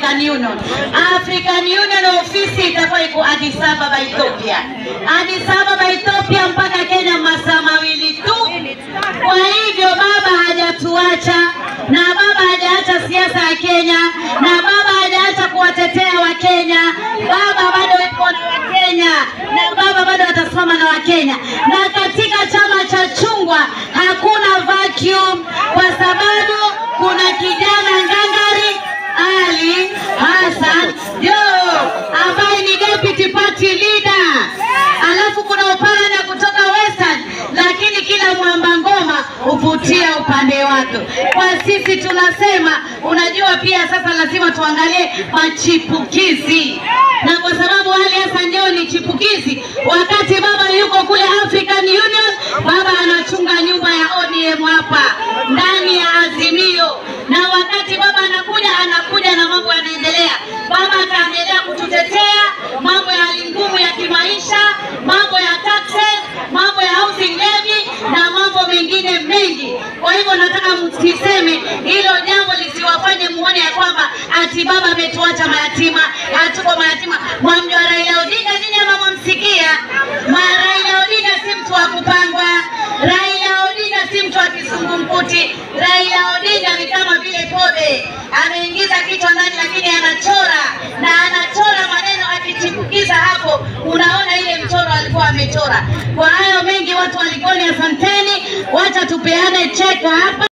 African Union. African Union ofisi itakuwa iko Addis Ababa Ethiopia. Addis Ababa Ethiopia mpaka Kenya masaa mawili tu. Kwa hivyo baba hajatuacha na baba hajaacha siasa ya Kenya na baba hajaacha kuwatetea Wakenya. Baba bado yuko na Wakenya na baba bado atasimama na Wakenya, na katika chama cha chungwa hakuna vacuum, kwa sababu kuna kijana ngangari Ali Hassan Joho ambaye ni deputy party leader, alafu kuna Oparanya kutoka Western, lakini kila mwamba ngoma huvutia upande wake. Kwa sisi tunasema, unajua pia sasa lazima tuangalie machipukizi, na kwa sababu Ali Hassan Joho ni chipukizi, wakati baba yuko kule African Union, baba anachunga nyumba ya ODM hapa ndani ya Azimio, na wakati baba anakuja anakuja na mambo yanaendelea. Baba ataendelea kututetea mambo ya hali ngumu ya kimaisha, mambo ya taxes, mambo ya housing levy na mambo mengine mengi. Kwa hivyo nataka msiseme hilo jambo lisiwafanye muone ya kwamba ati baba ametuacha mayatima, hatuko mayatima. Mwamjua Raila Odinga nyinyi ama mwamsikia? Ma Raila Odinga si mtu wa kupangwa. Raila Odinga si mtu wa kisungumkuti. Raila Odinga ni kama vile pobe, ameingiza kichwa ndani, lakini anachora na anachora maneno akichipukiza hapo, unaona ile mchoro alikuwa amechora. Kwa hayo mengi, watu wa Likoni, asanteni, wacha tupeane cheka hapa.